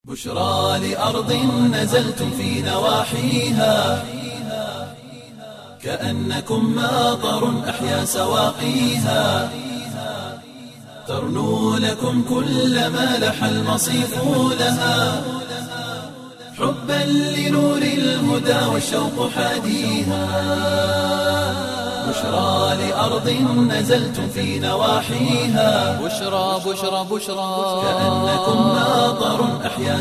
بشرى لأرض نزلتم في نواحيها كأنكم ماطر أحيا سواقيها ترنو لكم كل ما لح المصيف لها حبا لنور الهدى والشوق حاديها بشرى لأرض نزلتم في نواحيها بشرى بشرى بشرى كأنكم ماطر أحيا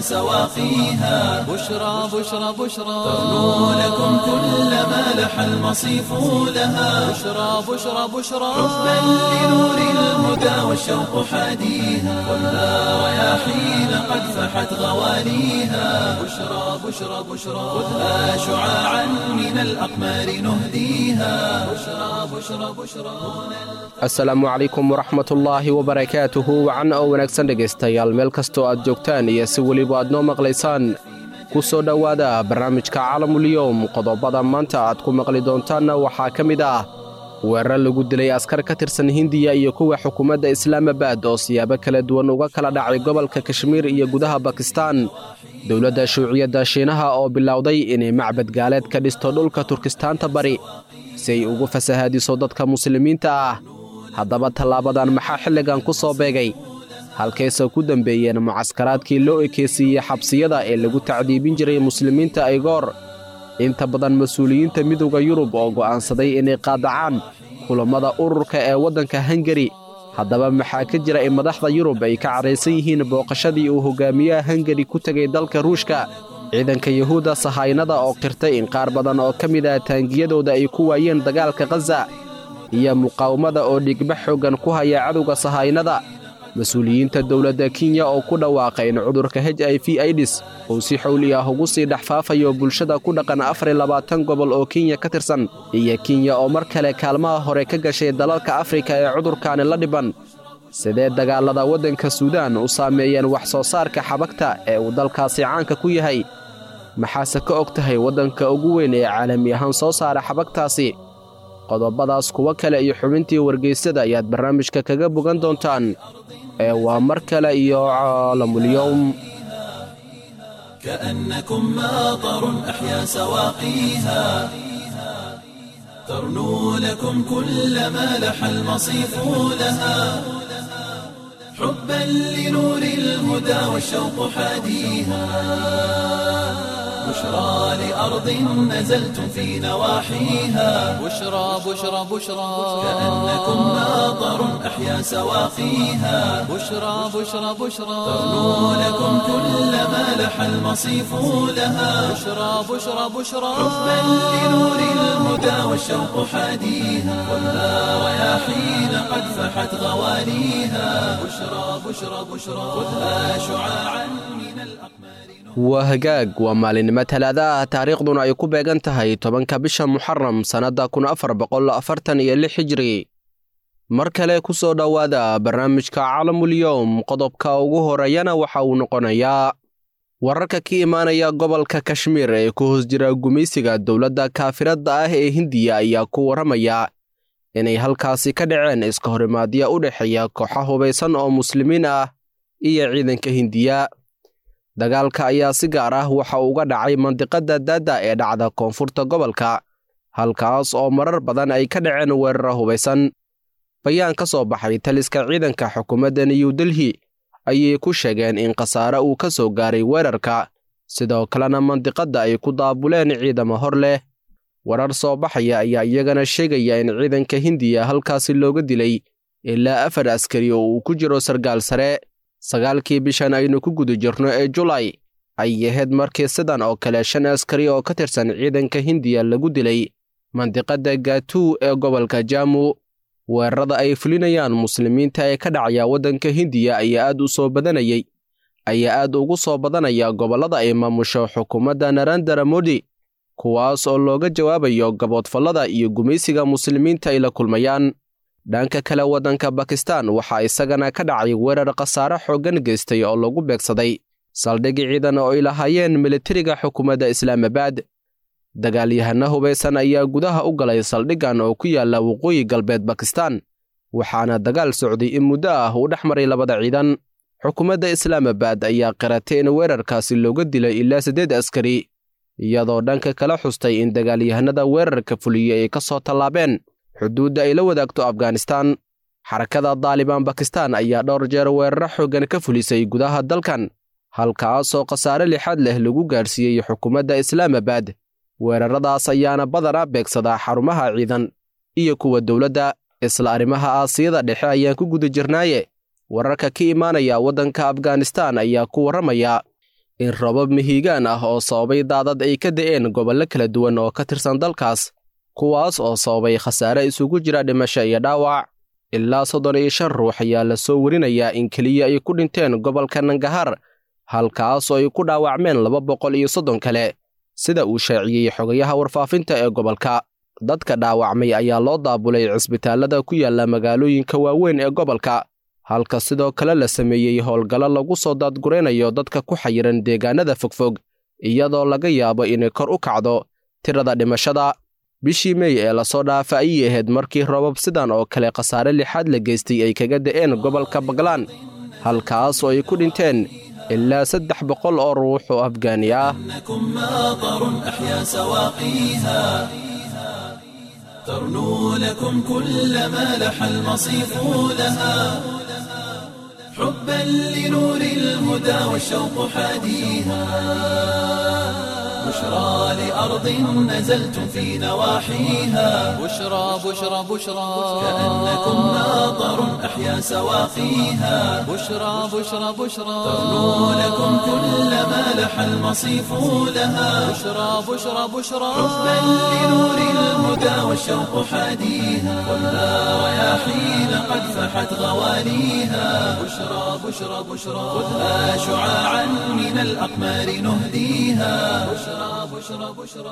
سواقيها بشرى بشرى بشرى ترنو لكم كل ما لح المصيف لها بشرى بشرى بشرى حبا لنور الهدى والشوق حاديها والنار رياحين قد فحت غواليها بشرى بشرى بشرى خذها شعاعا من الأقمار نهديها بشرى بشرى بشرى asalaamu calaykum waraxmatullaahi wabarakaatuhu wacan oo wanaagsan dhegaystayaal meel kastoo aad joogtaan iyo si weliba aad noo maqlaysaan ku soo dhowaada barnaamijka caalamuliyowm qodobada maanta aad ku maqli doontaanna waxaa ka mid ah weerar lagu dilay askar ka tirsan hindiya iyo kuwa xukuumadda islaamabad oo siyaabo kala duwan uga kala dhacay gobolka kashmiir iyo gudaha bakistaan dowladda shuuciyadda shiinaha oo bilowday inay macbad gaaleed ka dhisto dhulka turkistaanta bari si ay ugu fasahaadiso dadka muslimiinta ah haddaba tallaabadan maxaa xilligan ku soo beegay halkayse ku dembeeyeen mucaskaraadkii loo ekeysiiyey xabsiyada ee lagu tacdiibin jiray muslimiinta aygoor inta badan mas-uuliyiinta midowda yurub oo go'aansaday inay qaadacaan kulammada ururka ee waddanka hangari haddaba maxaa ka jira in madaxda yurub ay ka cadhaysan yihiin booqashadii uu hogaamiyaha hangari ku tegay dalka ruushka ciidanka yuhuudda sahaynada oo qirtay in qaar badan oo ka mid ah taangiyadooda ay ku waayeen dagaalka khaza iyo muqaawamada oo dhigba xooggan ku haya cadowga sahaynada mas-uuliyiinta dowladda kenya oo ku dhawaaqay in cudurka h i v aidis uu si xowli ah ugu sii dhex faafayo bulshada ku dhaqan afar iyo labaatan gobol oo kenya ka tirsan iyo kenya oo mar kale kaalmaha hore ka gashay dalalka afrika ee cudurkaani la dhiban sidee dagaallada waddanka suudaan u saameeyeen wax soo saarka xabagta ee uu dalkaasi caanka ku yahay maxaase ka og tahay waddanka ugu weyn ee caalami ahaan soo saara xabagtaasi qodobadaas kuwo kale iyo xubintii wargeysada ayaad barnaamijka kaga bogan doontaan ee waa mar kale iyo caalamulyowm كأنكم ماطر أحيا سواقيها ترنو لكم كل ما لح المصيف لها حبا لنور الهدى والشوق حاديها بشرى لأرض نزلتم في نواحيها بشرى بشرى بشرى كأنكم ماطر أحيا سواقيها بشرى بشرى بشرى ترنو لكم كل ما لح المصيف لها بشرى بشرى بشرى حبا لنور الهدى والشوق حاديها والنار رياحين قد فحت غواليها بشرى بشرى بشرى خذها شعاعا من الأقمار waa hagaag waa maalinimo talaada ah taariikhduna ay ku beegan tahay tobanka bisha muxaram sannadda kun afar boqol afartan iyo lix hijri mar kale ku soo dhowaada barnaamijka caalamuliyowm qodobka ugu horeeyana waxa uu noqonayaa wararka ka imaanaya gobolka kashmiir ee ku hoos jira gumaysiga dowladda kaafiradda ah ee hindiya ayaa ku warramaya inay halkaasi ka dhaceen iska horimaadya u dhexeeya kooxa hubaysan oo muslimiin ah iyo ciidanka hindiya dagaalka ayaa si gaar ah waxa uga dhacay mandiqadda daadda ee dhacda koonfurta gobolka halkaas oo marar badan ay ka dhaceen weerara hubaysan bayaan ka soo baxay taliska ciidanka xukuumadda new delhi ayay ku sheegeen in khasaare uu ka soo gaaray weerarka sidoo kalena mandiqadda ay ku daabuleen ciidamo hor leh warar soo baxaya ayaa iyagana sheegaya in ciidanka hindiya halkaasi looga dilay ilaa afar askari oo uu ku jiro sargaal sare sagaalkii bishan aynu ku guda jirno ee julay ay ahayd markii sidan oo kale shan askari oo ka tirsan ciidanka hindiya lagu dilay mandiqadda gatuu ee gobolka jaamu weerarada ay fulinayaan muslimiinta ee ka dhacaya waddanka hindiya ayaa aad u soo badanayay ayaa aad ugu soo badanaya gobollada ay maamusho xukuumadda narandara modi kuwaas oo looga jawaabayo gaboodfallada iyo gumaysiga muslimiinta ay la kulmayaan dhanka kale waddanka bakistan waxaa isagana ka dhacay weerar khasaare xooggan geystay oo lagu beegsaday saldhigi ciidan oo ay lahaayeen militariga xukuumadda islaamabad dagaalyahano hubaysan ayaa gudaha u galay saldhiggan oo ku yaalla waqooyi galbeed bakistan waxaana dagaal socday in muddo ah uu dhex maray labada ciidan xukuumadda islaamabad ayaa qiratay in weerarkaasi looga dilay ilaa siddeed askari iyadoo dhanka kala xustay in dagaalyahanada weerarka fuliyey ay ka soo tallaabeen xuduudda ay la wadaagto afghanistaan xarakada daalibaan bakistaan ayaa dhowr jeer weeraro xooggan ka fulisay gudaha dalkan halkaasoo khasaare lixaad leh lagu gaadhsiiyey xukuumadda islaamabad weeraradaas ayaana badanaa beegsadaa xarumaha ciidan iyo kuwa dowladda isla arrimaha aasiyada dhexe ayaan ku guda jirnaaye wararka ka imaanaya waddanka afghanistaan ayaa ku warramaya in robab mihigaan ah oo sababay daadad ay ka da'een gobollo kala duwan oo ka tirsan dalkaas kuwaas oo sababay khasaare isugu jira dhimasho iyo dhaawac ilaa soddon iyo shan ruux ayaa la soo werinayaa in keliya ay ku dhinteen gobolka nangahar halkaas oo ay ku dhaawacmeen laba boqol iyo soddon kale sida uu shaaciyey xogayaha warfaafinta ee gobolka dadka dhaawacmay ayaa loo daabulay cisbitaallada ku yaalla magaalooyinka waaweyn ee gobolka halka sidoo kale la sameeyey howlgallo lagu soo daadguraynayo dadka ku xayiran deegaanada fogfog iyadoo laga yaabo inay kor u kacdo tirada dhimashada bishii mey ee lasoo dhaafa ayay ahayd markii robab sidan oo kale khasaare lixaad la geystay ay kaga da'een gobolka baglaan halkaas oo ay ku dhinteen ilaa saddex boqol oo ruux oo afgaani ah إنكم ماطر أحيا سواقيها ترنو لكم كل ما لح المصيف لها حبا لنور الهدى والشوق حاديها بشرى لأرض نزلتم في نواحيها بشرى بشرى بشرى كأنكم ماطر أحيا سواقيها بشرى بشرى بشرى ترنو لكم كل ما لح المصيف لها بشرى بشرى بشرى حبا لنور الهدى والشوق حاديها خذها رياحين قد فحت غواليها بشرى بشرى بشرى خذها شعاعا من الأقمار نهديها بشرى بشرى بشرى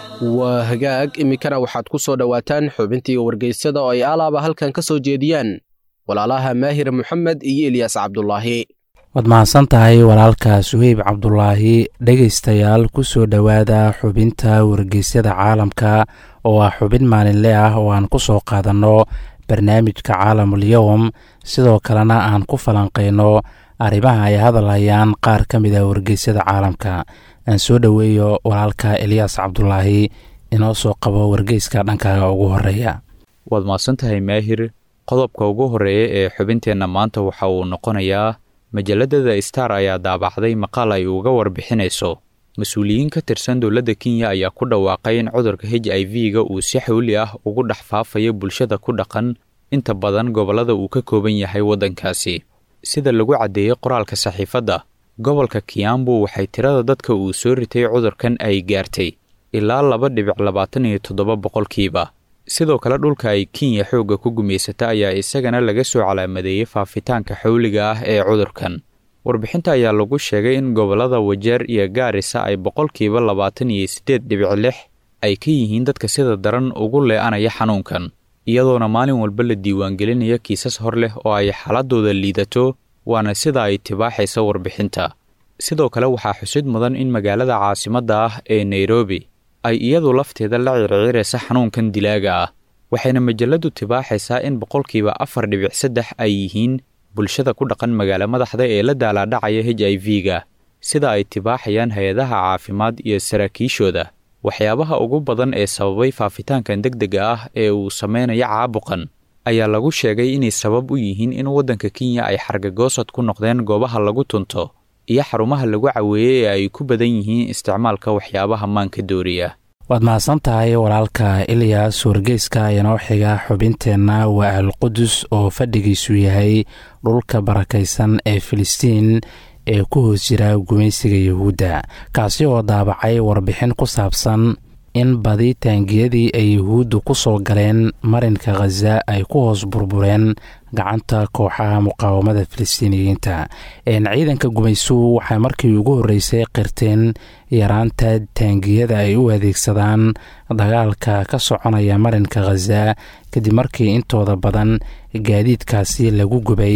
waa hagaag iminkana waxaad ku soo dhowaataan xubintii wargeysyada oo ay alaaba halkan ka soo jeediyaan walaalaha maahir moxamed iyo elyaas cabdulaahi waad mahadsan tahay walaalka suheyb cabdulaahi dhegaystayaal ku soo dhowaada xubinta wargeysyada caalamka oo ah xubin maalinle ah oo aan ku soo qaadanno barnaamijka caalamul yowm sidoo kalena aan ku falanqayno arrimaha ay hadalhayaan qaar ka mid ah wargeysyada caalamka aan soo dhoweeyo walaalka elyaas cabdulaahi inoo soo qabo wargeyska dhankaaga ugu horeeya waad mahadsantahay maahir qodobka ugu horreeya ee xubinteenna maanta waxa uu noqonayaa majalladada star ayaa daabacday maqaal ay uga warbixinayso mas-uuliyiin ka tirsan dowladda kenya ayaa ku dhawaaqay in cudurka h i v-ga uu si xawli ah ugu dhex faafayo bulshada ku dhaqan inta badan gobollada uu ka kooban yahay waddankaasi sida lagu caddeeyey qoraalka saxiifadda gobolka kiambu waxay tirada dadka uu soo ritay cudurkan ay gaartay ilaa laba dhibic labaatan iyo toddoba boqolkiiba sidoo kale dhulka ay kenya xoogga ku gumaysata ayaa isagana laga soo calaamadeeyey faafitaanka xawliga ah ee cudurkan warbixinta ayaa lagu sheegay in gobollada wajeer iyo gaarisa ay boqolkiiba labaatan iyo siddeed dhibic lix ay ka yihiin dadka sida daran ugu lee'anaya xanuunkan iyadoona maalin walba la diiwaangelinaya kiisas hor leh oo ay xaaladooda liidato waana sida ay tibaaxaysa warbixinta sidoo kale waxaa xusid mudan in magaalada caasimadda ah ee nairobi ay iyadu lafteeda la circiraysa xanuunkan dilaaga ah waxayna majalladdu tibaaxaysaa in boqolkiiba afar dhibic saddex ay yihiin bulshada ku dhaqan magaalo madaxda ee la daalaadhacaya h i v-ga sida ay tibaaxayaan hay-adaha caafimaad iyo saraakiishooda waxyaabaha ugu badan ee sababay faafitaankan degdega ah ee uu sameynaya caabuqan ayaa lagu sheegay inay sabab u yihiin in waddanka kenya ay xargagoosad ku noqdeen goobaha lagu tunto iyo xarumaha lagu caweeyey ee ay ku badan yihiin isticmaalka waxyaabaha maanka dooriya waad mahadsan tahay walaalka ilyas wargeyska inoo xiga xubinteenna waa alqudus oo fadhigiisu yahay dhulka barakaysan ee filistiin ee ku hoos jira gumaysiga yuhuudda kaasi oo daabacay warbixin ku saabsan in badi taangiyadii ay yuhuuddu ku soo galeen marinka khaza ay ku hoos burbureen gacanta kooxaha muqaawamada filistiiniyiinta ciidanka gumaysuhu waxay markii ugu horreysay qirteen yaraanta taangiyada ay u adeegsadaan dagaalka ka soconaya marinka khaza kadib markii intooda badan gaadiidkaasi lagu gubay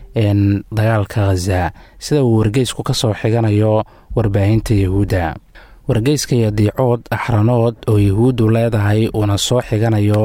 dagaalka khaza sida uu wargeysku ka soo xiganayo warbaahinta yuhuudda wargeyska iyo diicood axranood oo yuhuuddu leedahay uuna soo xiganayo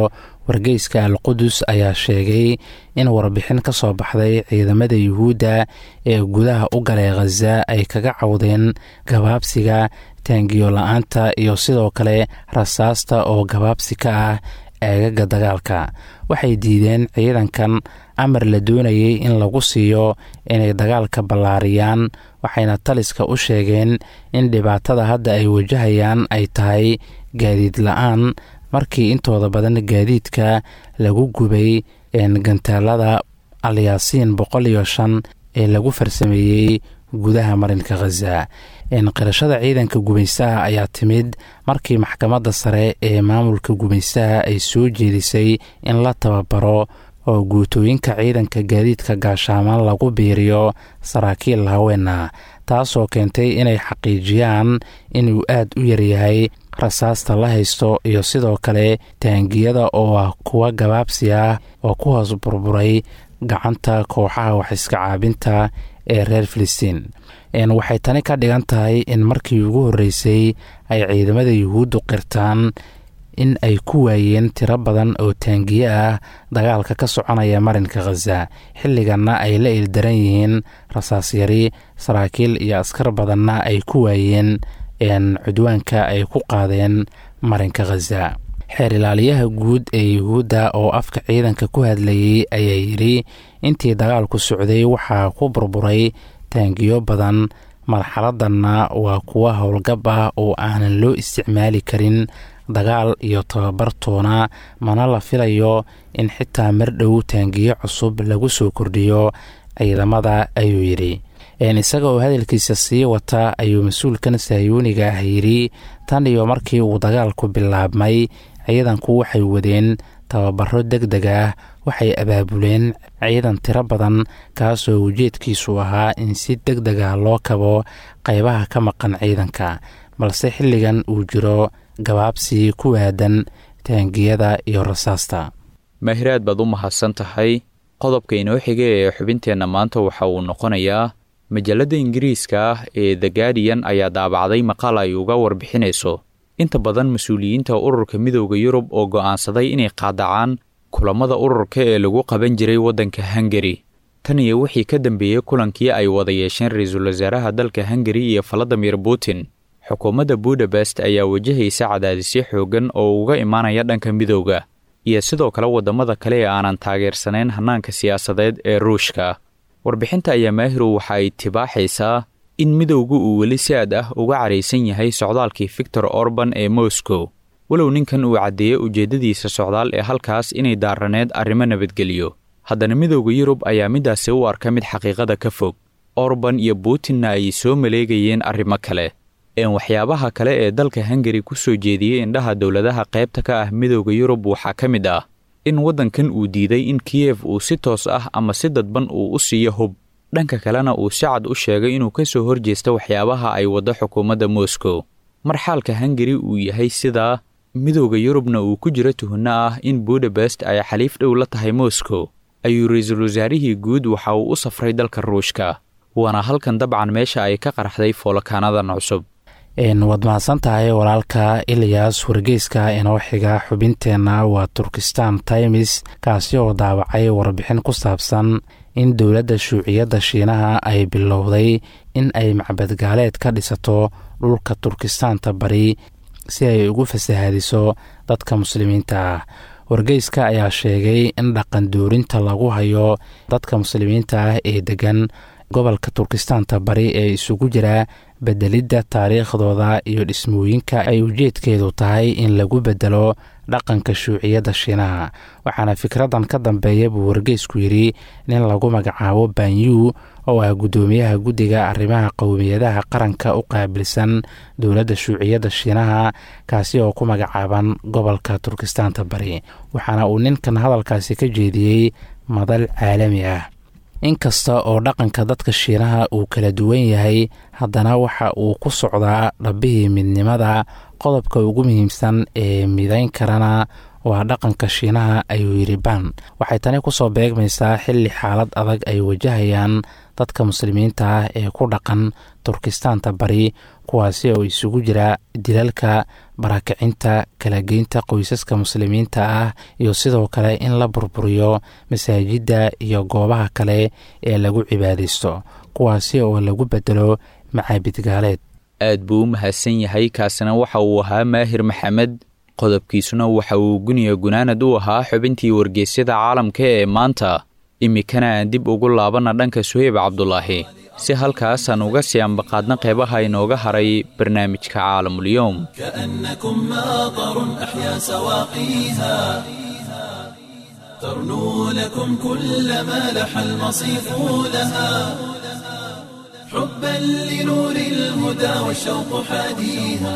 wargeyska al qudus ayaa sheegay in warbixin ka soo baxday ciidamada yuhuudda ee gudaha u galay khaza ay kaga cawdeen gabaabsiga taangiyo la-aanta iyo sidoo kale rasaasta oo gabaabsi ka ah eegaga dagaalka waxay diideen ciidankan amar la doonayay in lagu siiyo inay dagaalka ballaariyaan waxayna taliska u sheegeen in dhibaatada hadda ay wajahayaan ay tahay gaadiid la-aan markii intooda badan gaadiidka lagu gubay gantaalada alyaasiin boqol iyo shan ee lagu farsameeyey gudaha marinka khaza qirashada ciidanka gumaystaha ayaa timid markii maxkamadda sare ee maamulka gumaystaha ay soo jeedisay in la tababaro oo guutooyinka ciidanka gaadiidka gaashaaman lagu biiriyo saraakiil haweenah taasoo keentay inay xaqiijiyaan inuu aad u yaryahay rasaasta la haysto iyo sidoo kale taangiyada oo ah kuwa gabaabsi ah oo ku hoos burburay gacanta kooxaha waxiska caabinta ee reer filistiin waxay tani ka dhigan tahay in markii ugu horreysay ay ciidamada yuhuuddu qirtaan in ay ku waayeen tiro badan oo taangiye ah dagaalka ka soconaya marinka khaza xilliganna ay la ildaran yihiin rasaas yari saraakiil iyo askar badanna ay ku waayeen cudwaanka ay ku qaadeen marinka khaza xeer ilaaliyaha guud ee yuhuudda oo afka ciidanka ku hadlayay ayaa yidhi intii dagaalku socday waxaa ku burburay taangiyo badan marxaladanna waa kuwa howlgab ah oo aanan loo isticmaali karin dagaal iyo tababar toona mana la filayo in xitaa mar dhow taangiyo cusub lagu soo kordhiyo ciidamada ayuu yidhi isaga oo hadalkiisa sii wata ayuu mas-uulkan sahyuuniga ah yidhi tan iyo markii uu dagaalku bilaabmay ciidanku waxay wadeen tababaro deg deg ah waxay abaabuleen ciidan tiro badan kaasoo ujeedkiisu ahaa in si deg deg ah loo kabo qaybaha ka maqan ciidanka balse xilligan uu jiro gabaabsi ku waadan taangiyada iyo rasaasta maahiraad baad u mahadsan tahay qodobka inoo xiga ee xubinteenna maanta waxa uu noqonayaa majalladda ingiriiska ah ee the guardian ayaa daabacday maqaal ay uga warbixinayso inta badan mas-uuliyiinta ururka midooda yurub oo go'aansaday inay qaadacaan kulammada ururka ee lagu qaban jiray waddanka hungari tan iyo wixii ka dambeeyey kulankii ay wada yeesheen ra-iisul wasaaraha dalka hungari iyo valadimir putin xukuumadda budapest ayaa wajahaysa cadaadisyo xooggan oo uga imaanaya dhanka midowda iyo sidoo kale waddamada kale ee aanan taageersanayn hannaanka siyaasadeed ee ruushka warbixinta ayaa maahirow waxa ay tibaaxaysaa in midowgu uu weli si aad ah uga caraysan yahay socdaalkii victor orban ee moscow walow ninkan uu caddeeyey ujeeddadiisa socdaal ee halkaas inay daaraneed arrimo nabadgeliyo haddana midowda yurub ayaa middaasi u arka mid xaqiiqada ka fog orban iyo putinna ay soo maleegayeen arrimo kale een waxyaabaha kale ee dalka hungari ku soo jeediyey indhaha dowladaha qaybta ka ah midowda yurub waxaa ka mid ah in waddankan uu diiday in kiyef uu si toos ah ama si dadban uu u siiyo hub dhanka kalena uu si cad u sheegay inuu ka soo horjeesta waxyaabaha ay waddo xukuumadda moscow mar xaalka hungari uu yahay sidaa midowda yurubna uu ku jiro tuhunno ah in budapest ay xaliif dhow la tahay moscow ayuu ra-iisul wasaarihii guud waxa uu u safray dalka ruushka waana halkan dabcan meesha ay ka qarxday foolakaanadan cusub waad mahadsan tahay walaalka ilyas wargeyska inoo xiga xubinteenna waa turkistan times kaasi oo daawacay warbixin ku saabsan in dowladda shuuciyadda shiinaha ay bilowday in ay macbadgaaleed ka dhisato dhulka turkistaanta bari si ay ugu fasahaadiso dadka muslimiinta ah wargeyska ayaa sheegay in dhaqan doorinta lagu hayo dadka muslimiinta ah ee degan gobolka turkistaanta bari ee isugu jira bedelidda taariikhdooda iyo dhismooyinka ay ujeedkeedu tahay in lagu bedelo dhaqanka shuuciyadda shiinaha waxaana fikraddan ka dambeeya buu wargeysku yidhi nin lagu magacaabo banyu oo ah guddoomiyaha guddiga arrimaha qowmiyadaha qaranka u qaabilsan dowladda shuuciyadda shiinaha kaasi oo ku magacaaban gobolka turkistaanta bari waxaana uu ninkan hadalkaasi ka jeediyey madal caalami ah inkasta oo dhaqanka dadka shiinaha uu kala duwan yahay haddana waxa uu ku socdaa dhabbihii midnimada qodobka ugu muhiimsan ee midayn karana waa dhaqanka shiinaha ayuu yidhi ban waxay tani kusoo beegmaysaa xilli xaalad adag ay wajahayaan dadka muslimiinta ah ee ku dhaqan turkistaanta bari kuwaasi oo isugu jira dilalka barakacinta kalageynta qoysaska muslimiinta ah iyo sidoo kale in la burburiyo masaajidda iyo goobaha kale ee lagu cibaadaysto kuwaasi oo lagu bedelo macaabid gaaleed aad buu u mahadsan yahay kaasina waxa uu ahaa maahir maxamed qodobkiisuna waxa uu guniya gunaanad u ahaa xubintii wargeysyada caalamka ee maanta iminkana aan dib ugu laabanna dhanka suheyb cabdulaahi si halkaasaan uga sii ambaqaadna qeybaha inooga haray barnaamijka caalamulyoom كأنكم ماطر أحيا سواقيها ترنو لكم كل ما لح المصيف لها حبا لنور الهدى والشوق حاديها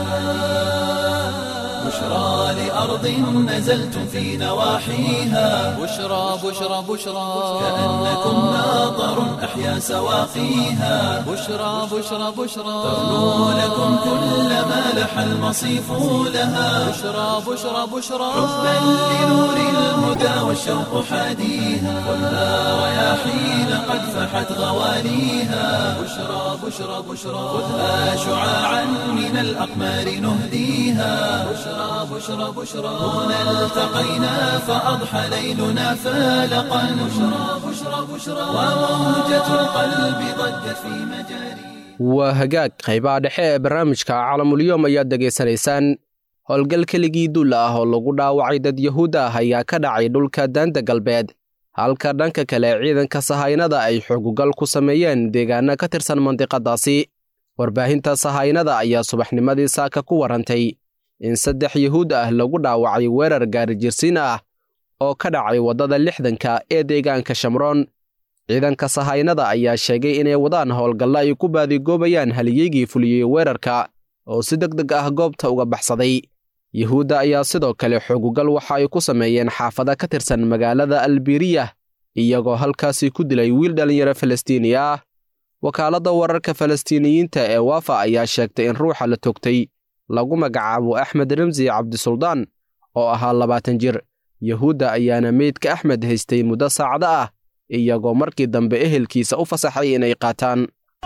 بشرى لأرض نزلتم في نواحيها بشرى بشرى بشرى كأنكم ماطر أحيا سواقيها بشرى بشرى بشرى ترنو لكم كل ما لح المصيف لها بشرى بشرى بشرى حبا لنور الهدى والشوق حاديها خذها رياحين قد فحت غواليها بشرى بشرى بشرى خذها شعاعا من الأقمار نهديها بشرى بشرى بشرى هنا التقينا فأضحى ليلنا فالقا بشرى بشرى بشرى وموجة القلب ضجت في مجاري waa hagaag qaybaha dhexe ee barnaamijka caalamulyoom ayaad degaysanaysaan howlgal keligii duul ah oo lagu dhaawacay dad yahuud ah ayaa ka dhacay dhulka daanta galbeed halka dhanka kale ciidanka sahaynada ay xoogugal ku sameeyeen deegaano ka tirsan mandiqadaasi warbaahinta sahaynada ayaa subaxnimadii saaka ku warantay in saddex yahuud ah lagu dhaawacay weerar gaarijirsiin ah oo ka dhacay waddada lixdanka ee deegaanka shamroon ciidanka sahaynada ayaa sheegay inay wadaan howlgallo ay ku baadigoobayaan haliyeygii fuliyey weerarka oo si deg deg ah goobta uga baxsaday yuhuudda ayaa sidoo kale xoogugal waxa ay ku sameeyeen xaafada ka tirsan magaalada albiriyah iyagoo halkaasi ku dilay wiil dhallinyaro falastiini ah wakaaladda wararka falastiiniyiinta ee waafa ayaa sheegtay in ruuxa la togtay lagu magacaabo axmed ramsi cabdisuldaan oo ahaa labaatan jir yuhuudda ayaana meydka axmed haystay muddo saacado ah iyagoo markii dambe ehelkiisa u fasaxay inay qaataan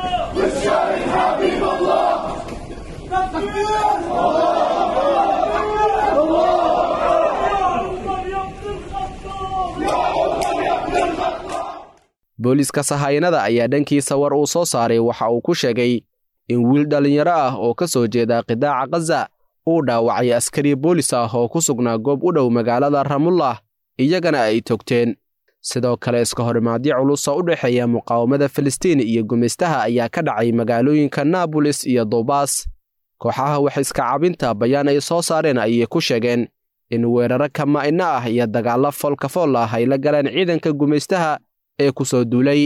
booliiska sahaynada ayaa dhankiisa war uu soo saaray waxa uu ku sheegay in wiil dhallinyaro ah oo ka soo jeeda qidaaca khaza uu dhaawacay askari boolis ah oo ku sugnaa goob u dhow magaalada ramullah iyagana ay togteen sidoo kale iska horimaadyo culus oo u dhexeeya muqaawamada filistiin iyo gumaystaha ayaa ka dhacay magaalooyinka naabolis iyo duubaas kooxaha wax iska cabinta bayaan ay soo saareen ayay ku sheegeen in weeraro kamaa'ino ah iyo dagaallo foolkafool ah ay la galeen ciidanka gumaystaha ee ku soo duulay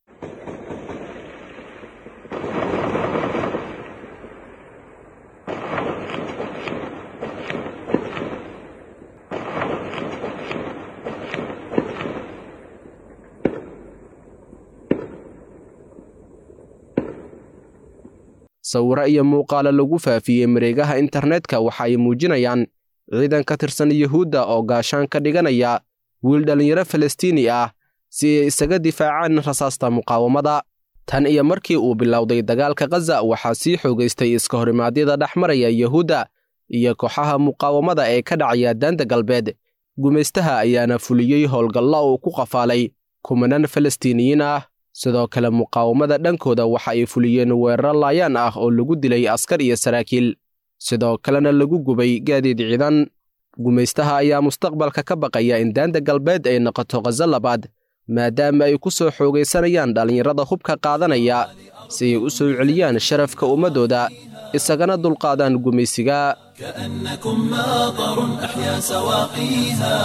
sawiro iyo muuqaalo lagu faafiyey mareegaha internetka waxa ay muujinayaan ciidan ka tirsan yuhuudda oo gaashaan ka dhiganaya wiil dhallinyaro falastiini ah si ay isaga difaacaan rasaasta muqaawamada tan iyo markii uu bilowday dagaalka khaza waxaa sii xoogaystay iska horimaadyada dhex maraya yuhuudda iyo kooxaha muqaawamada ee ka dhacaya daanta galbeed gumaystaha ayaana fuliyey howlgallo uu ku qafaalay kumanaan falastiiniyiin ah sidoo kale muqaawamada dhankooda waxa ay fuliyeen weeraro laayaan ah oo lagu dilay askar iyo saraakiil sidoo kalena lagu gubay gaadiid ciidan gumaystaha ayaa mustaqbalka ka baqaya in daanta galbeed ay noqoto khazo labaad maadaama ay ku soo xoogaysanayaan dhallinyarada hubka qaadanaya si ay u soo celiyaan sharafka ummaddooda isagana dulqaadaan gumaysiga كأنكم ماطر أحيا سواقيها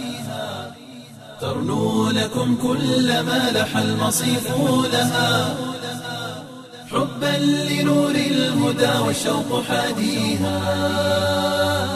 ترنو لكم كل ما لح المصيف لها حبا لنور الهدى والشوق حاديها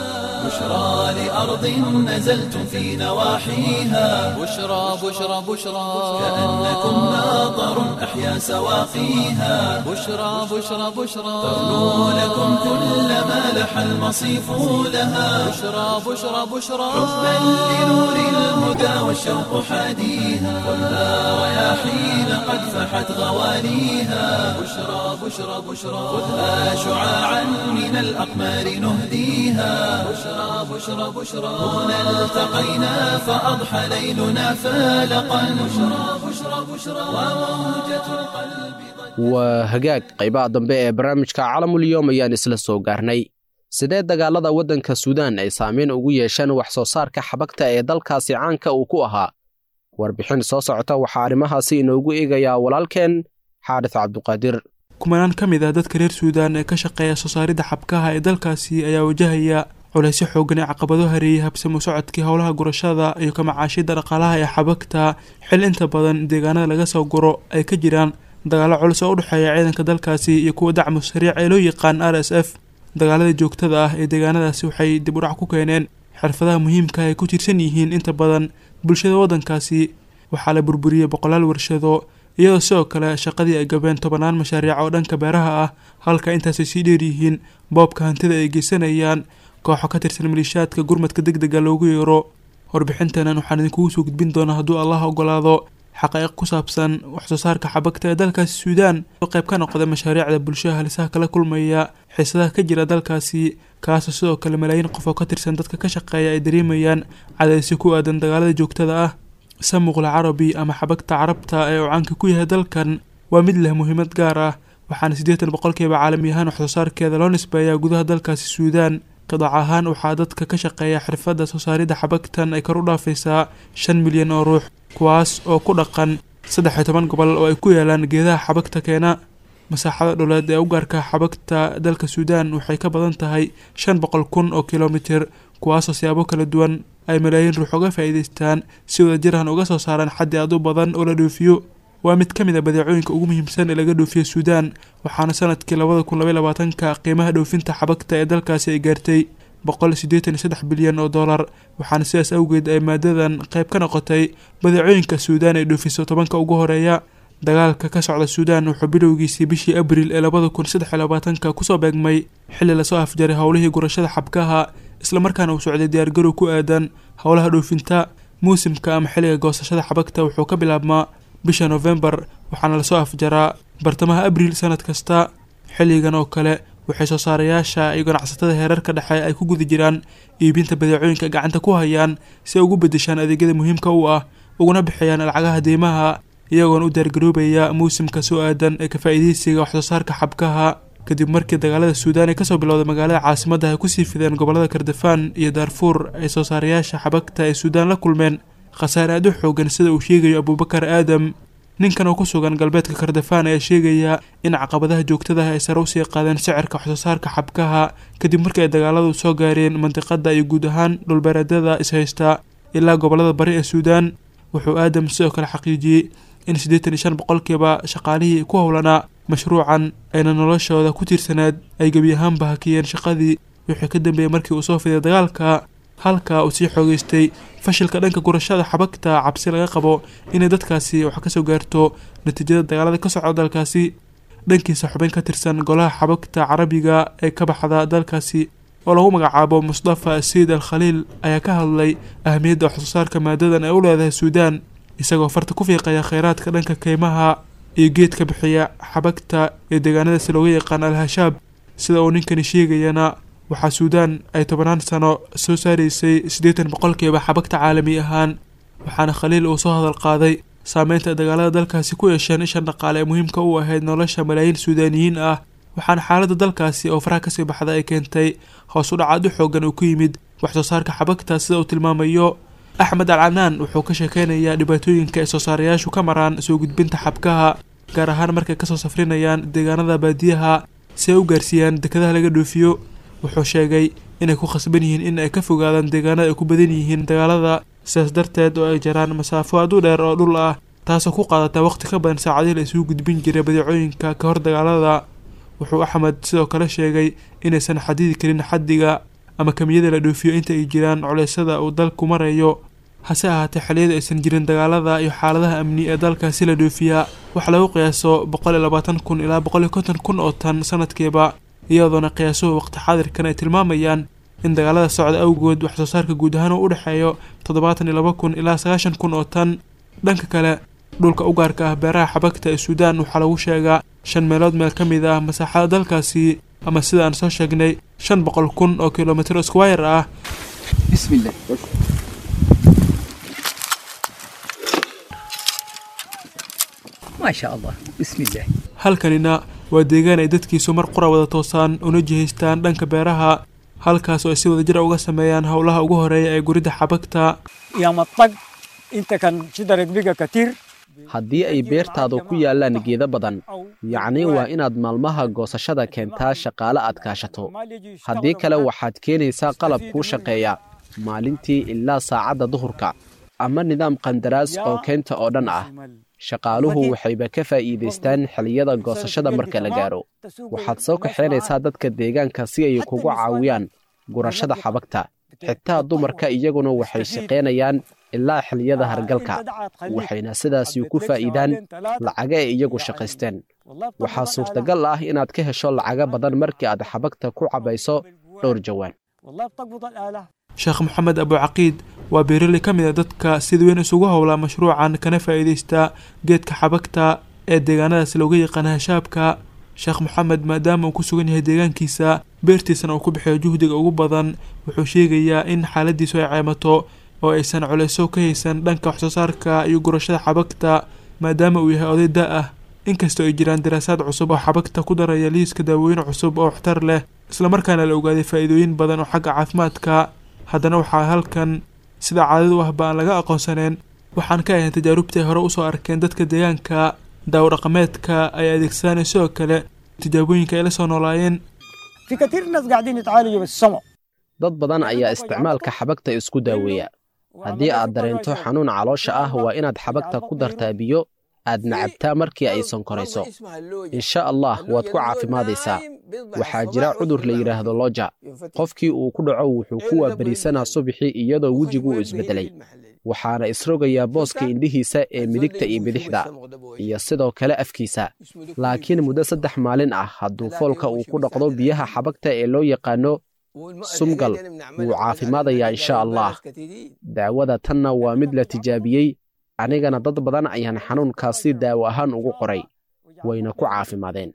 بشرى لأرض نزلتم في نواحيها بشرى بشرى بشرى كأنكم ماطر أحيا سواقيها بشرى بشرى بشرى ترنو لكم كل ما لح المصيف لها بشرى بشرى بشرى حبا لنور الهدى والشوق حاديها خذها رياحين قد فحت غوانيها بشرى بشرى بشرى خذها شعاعا من الأقمار نهديها بشرى بشرى بشرى هنا التقينا فأضحى ليلنا فالقا بشرى بشرى بشرى وموجة القلب waa hagaag qaybaha dambe ee barnaamijka calamulyoom ayaan isla soo gaarnay sidee dagaalada waddanka suudaan ay saameyn ugu yeesheen wax soo saarka xabagta ee dalkaasi caanka uu ku ahaa warbixin soo socota waxaa arrimahaasi inoogu eegayaa walaalkeen xaadis cabduqaadir kumanaan ka mid ah dadka reer suudaan ee ka shaqeeya soo saaridda xabkaha ee dalkaasi ayaa wajahaya culaysyo xoogan ee caqabado hareeyay habsamo socodkii howlaha gurashada iyo ka macaashidda dhaqaalaha ee xabagta xil inta badan deegaanada laga soo guro ay ka jiraan dagaallo culus oo u dhexeeya ciidanka dalkaasi iyo kuwa dacmu sariic ee loo yaqaan r s f dagaalada joogtada ah ee deegaanadaasi waxay dib u dhac ku keeneen xirfadaha muhiimka ay ku tiirsan yihiin inta badan bulshada waddankaasi waxaa la burburiyey boqolaal warshado iyadoo sidoo kale shaqadii ay gabeen tobanaan mashaariic oo dhanka beeraha ah halka intaasay sii dheer yihiin boobka hantida ay geysanayaan kooxo ka tirsan maliishaadka gurmadka deg dega loogu yeero warbixintanan waxaan idinkugu soo gudbin doonaa hadduu allah ogolaado xaqaiiq ku saabsan waxsoo saarka xabagta ee dalkaasi suudaan oo qayb ka noqda mashaariicda bulshada halisaha kala kulmaya xiisadaha ka jira dalkaasi kaasoo sidoo kale malaayiin qof oo ka tirsan dadka ka shaqeeya ay dareemayaan cadaysyo ku aadan dagaalada joogtada ah samuqla carabi ama xabagta carabta ee uu caanka ku yahay dalkan waa mid leh muhiimad gaar ah waxaana siddeetan boqolkiiba caalami ahaan waxsoo saarkeeda loo nisbeeyaa gudaha dalkaasi suudaan qidaac ahaan waxaa dadka ka shaqeeya xirfadda soo saaridda xabagtan ay kor u dhaafaysaa shan milyan oo ruux kuwaas oo ku dhaqan saddex iyo toban gobol oo ay ku yaalaan geedaha xabagta keena masaaxada dhuleed ee u gaarka xabagta dalka suudaan waxay ka badan tahay shan boqol kun oo kilomitir kuwaasoo siyaabo kala duwan ay malaayiin ruux uga faa'iidaystaan si wada jirhan uga soo saaraan xaddi aad u badan oo la dhoofiyo waa mid ka mid a badeecooyinka ugu muhiimsan ee laga dhoofiyo suudaan waxaana sanadkii labada kun labaiy labaatanka qiimaha dhoofinta xabagta ee dalkaasi ay gaartay boqol siddeetan iyo saddex bilyan oo dollar waxaana sidaas awgeed ay maadadan qayb ka noqotay badeecooyinka suudaan ay dhoofiso tobanka ugu horeeya dagaalka ka socda suudaan wuxuu bilowgiisii bishii abriil ee labada kun saddex iyo labaatanka kusoo beegmay xilli lasoo afjaray howlihii gurashada xabkaha islamarkaana uu socday diyaargarow ku aadan howlaha dhoofinta muusimka ama xilliga goosashada xabagta wuxuu ka bilaabmaa bisha novembar waxaana lasoo afjaraa bartamaha abriil sanad kasta xilligan oo kale waxay soo saarayaasha iyo ganacsatada heerarka dhexe ay ku guda jiraan iibinta badeecooyinka gacanta ku hayaan si ay ugu bedeshaan adeegyada muhiimka u ah uguna bixiyaan lacagaha deymaha iyagoona u diyaargaroobaya muusimka soo aadan ee ka faa'iidaysiga waxsoo saarka xabkaha kadib markii dagaalada suudaan ee kasoo bilowday magaalada caasimadda ay kusii fideen gobolada kardafaan iyo daarfuur ay soo saarayaasha xabagta ee suudaan la kulmeen khasaare aad u xoogan sida uu sheegayo abuubakar aadam ninkan oo ku sugan galbeedka kardafaan ayaa sheegaya in caqabadaha joogtadaha ay sare usii qaadeen sicirka waxsoo saarka xabkaha kadib markii ay dagaaladu soo gaareen mandiqada iyo guud ahaan dhulbeereedyada ishaysta ilaa gobolada bari ee suudaan wuxuu aadam sidoo kale xaqiijiyey in siddeetan iyo shan boqolkiiba shaqaalihii ku howlanaa mashruucan ayna noloshooda ku tiirsaneed ay gebi ahaanba hakiyeen shaqadii wixii ka dambeeyey markii uu soo fiday dagaalka halka uu sii xoogeystay fashilka dhanka gurashada xabagta cabsi laga qabo inay dadkaasi wax kasoo gaarto natiijada dagaalada ka socda dalkaasi dhankiisa xubin ka tirsan golaha xabagta carabiga ee ka baxda dalkaasi oo lagu magacaabo mustafa sayid al khaliil ayaa ka hadlay ahamiyadda waxsoo saarka maadadan ay u leedahay suudaan isagoo farta ku fiiqaya kheyraadka dhanka keymaha iyo geedka bixiya xabagta ee deegaanadaasi looga yaqaan al hashaab sida uu ninkani sheegayana waxaa suudaan ay tobanaan sano soo saaraysay siddeetan boqolkiiba xabagta caalami ahaan waxaana khaliil uu soo hadal qaaday saameynta dagaalada dalkaasi ku yeesheen ishan dhaqaale ee muhiimka u ahayd nolosha malaayiin suudaaniyiin ah waxaana xaaladda dalkaasi oo faraha kasii baxda ay keentay hoos u dhacaad u xoogan uu ku yimid waxsoo saarka xabagta sida uu tilmaamayo axmed al canaan wuxuu ka sheekeynayaa dhibaatooyinka ay soo saarayaashu ka maraan soo gudbinta xabkaha gaar ahaan markay kasoo safrinayaan deegaanada baadiyaha si ay u gaarsiiyaan dekadaha laga dhoofiyo wuxuu sheegay inay ku khasban yihiin in ay ka fogaadaan deegaanada ay ku badan yihiin dagaalada sidaas darteed oo ay jaraan masaafo aad u dheer oo dhul ah taasoo ku qaadata waqti ka badan saacadihii la isugu gudbin jiray badeecooyinka ka hor dagaalada wuxuu axmed sidoo kale sheegay inaysan xadidi karin xaddiga ama kamiyada la dhoofiyo inta ay jiraan culeysyada uu dalku marayo hase ahaatee xilliyada aysan jirin dagaalada iyo xaaladaha amni ee dalkaasi la dhoofiyaa waxaa lagu qiyaaso boqol iyo labaatan kun ilaa boqol iyo konton kun oo tan sanadkiiba iyadoona qiyaasuhu waqti xaadirkan ay tilmaamayaan in dagaalada socda awgood wax soo saarka guud ahaan uu u dhexeeyo toddobaatan iyo laba kun ilaa sagaashan kun oo tan dhanka kale dhulka u gaarka ah beeraha xabagta ee suudaan waxaa lagu sheegaa shan meelood meel ka mid ah masaaxada dalkaasi ama sida aan soo sheegnay shan boqol kun oo kilomitr squire ah halkanina waa deegaan ay dadkiisu mar qura wada toosaan una jihaystaan dhanka beeraha halkaas oo ay si wada jira uga sameeyaan howlaha ugu horeeya ee guridda xabagta haddii ay beertaadu ku yaallaan geeda badan yacni waa inaad maalmaha goosashada keentaa shaqaale aad kaashato haddii kale waxaad keenaysaa qalab kuu shaqeeya maalintii ilaa saacadda duhurka ama nidaam qandaraas oo keenta oo dhan ah shaqaaluhu waxayba ka faa'iidaystaan xilliyada goosashada marka la gaaro waxaad soo kaxaynaysaa dadka deegaanka si ay kugu caawiyaan gurashada xabagta xitaa dumarka iyaguna waxay shaqaynayaan ilaa xilliyada hargalka waxayna sidaasi ku faa'iidaan lacaga ay iyagu shaqaysteen waxaa suurtagal ah inaad ka hesho lacaga badan markii aad xabagta ku cabayso dhowr jawaan sheekh maxamed abucaqiid waa beeraley ka mid a dadka sida weyn isugu howlaa mashruucan kana faa'iidaysta geedka xabagta ee deegaanadaas looga yaqaana hashaabka sheekh maxamed maadaama uu ku sugan yahay deegaankiisa beertiisana uu ku bixiyo juhdiga ugu badan wuxuu sheegayaa in xaaladiisu ay ceemato oo aysan culeyso ka haysan dhanka waxsoo saarka iyo gurashada xabagta maadaama uu yahay oday da ah inkastoo ay jiraan daraasaad cusub oo xabagta ku daraya liiska daawooyin cusub oo waxtar leh islamarkaana la ogaaday faa'iidooyin badan oo xagga caafimaadka haddana waxaa halkan sida caadadu ahba aan laga aqoonsaneen waxaan ka ahayn tajaarubtii ay hore usoo arkeen dadka deegaanka daawo dhaqameedka ay adeegsadaan sidoo kale tijaabooyinka ay la soo noolaayeen dad badan ayaa isticmaalka xabagta isku daaweeya haddii aad dareento xanuun caloosha ah waa inaad xabagta ku dartaa biyo aad nacabtaa markii ay sonkorayso insha allah waad ku caafimaadaysaa waxaa jira cudur la yidhaahdo loja qofkii uu ku dhaco wuxuu ku waabariisanaa subixii iyadoo wejigu uu isbeddelay waxaana isrogayaa booska indhihiisa ee midigta iyo bidixda iyo sidoo kale afkiisa laakiin muddo saddex maalin ah hadduu foolka uu ku dhaqdo biyaha xabagta ee loo yaqaano sumgal wuu caafimaadayaa insha allah daawada tanna waa mid la tijaabiyey anigana dad badan ayaan xanuunkaasi daawo ahaan ugu qoray wayna ku caafimaadeen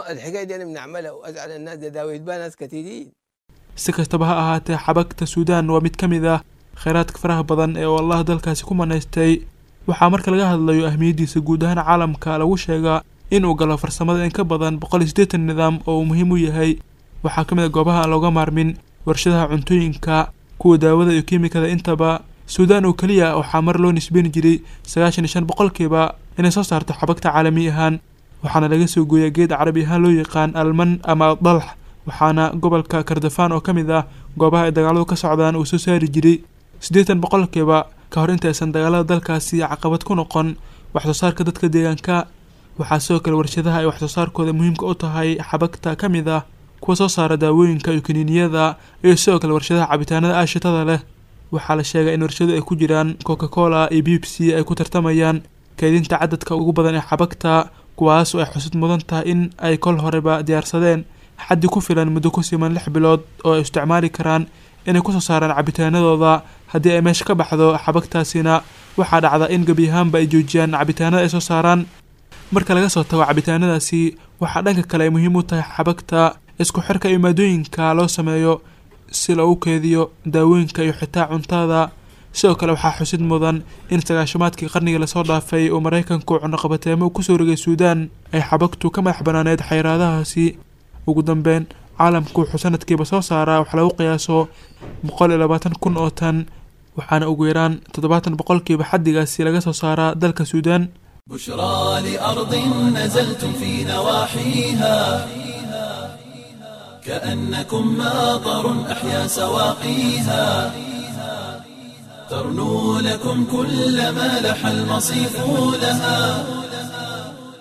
si kastaba ha ahaatee xabagta suudaan waa mid ka mid ah kheyraadka faraha badan ee uu allah dalkaasi ku manaystay waxaa marka laga hadlayo ahmiyaddiisa guud ahaan caalamka lagu sheegaa inuu galo farsamada in ka badan boqol iyo siddeetan nidaam oo uu muhiim u yahay waxaa ka mid a goobaha aan looga maarmin warshadaha cuntooyinka kuwa daawada iyo kiimikada intaba suudaan oo keliya waxaa mar loo nisbeyn jiray sagaashan iyo shan boqolkiiba inay soo saarto xabagta caalami ahaan waxaana laga soo gooyaa geed carabi ahaan loo yaqaan alman ama dalx waxaana gobolka kardafaan oo ka mid ah goobaha ay dagaaladu ka socdaan uu soo saari jiray siddeetan boqolkiiba ka hor intaysan dagaalada dalkaasi caqabad ku noqon waxsoo saarka dadka deegaanka waxaa sidoo kale warshadaha ay waxsoo saarkooda muhiimka u tahay xabagta ka mid ah kuwa soo saara daawooyinka iyo kaniiniyada iyo sidoo kale warshadaha cabitaanada aashitada leh waxaa la sheegay in warshadu ay ku jiraan coca cola iyo bibsi ay ku tartamayaan kaydinta cadadka ugu badan ee xabagta kuwaas oo ay xusud mudan tahay in ay kol horeba diyaarsadeen xaddi ku filan muddo ku siman lix bilood oo ay isticmaali karaan inay kusoo saaraan cabitaanadooda haddii ay meesha ka baxdo xabagtaasina waxaa dhacda in gebi ahaanba ay joojiyaan cabitaanada ay soo saaraan marka laga soo tago cabitaanadaasi waxaa dhanka kale ay muhiim u tahay xabagta isku xirka iyo maadooyinka loo sameeyo si loogu keediyo daawooyinka iyo xitaa cuntada sidoo kale waxaa xusid mudan in sagaashamaadkii qarnigii lasoo dhaafay uu maraykanku cunaqabateemo kusoo rogay suudaan ay xabagtu ka madax banaaneed xayraadahaasi ugu dambeyn caalamku wuxuu sanadkiiba soo saaraa wax lagu qiyaaso boqol iyo labaatan kun oo tan waxaana ugu yaraan toddobaatan boqolkiiba xaddigaasi laga soo saaraa dalka suudaan بشرى لأرض نزلتم في نواحيها كأنكم ماطر أحيا سواقيها ترنو لكم كل ما لح المصيف لها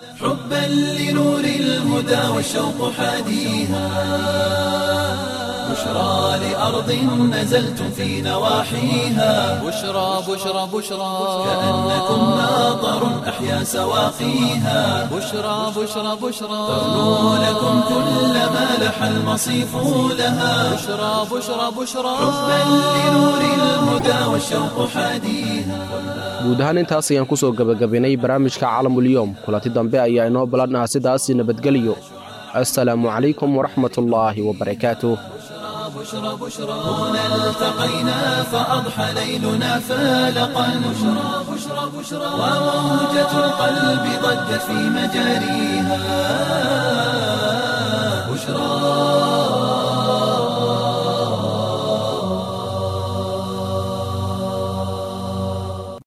حبا لنور الهدى والشوق حاديها بشرى لأرض نزلتم في نواحيها بشرى بشرى بشرى كأنكم ماطر أحيا سواقيها بشرى بشرى بشرى ترنو لكم كل ما لح المصيف لها بشرى بشرى بشرى حبا لنور الهدى والشوق حاديها guud ahaan intaas ayaan ku soo gebagabaynay barnaamijka caalamulyoom kulanti dambe ayaa inoo balanaha sidaasi nabadgeliyo assalaamu calaykum waraxmatullaahi wabarakaatuh بشرى بشرى هنا التقينا فأضحى ليلنا فالقا بشرى بشرى بشرى وموجة القلب ضجت في مجاريها بشرى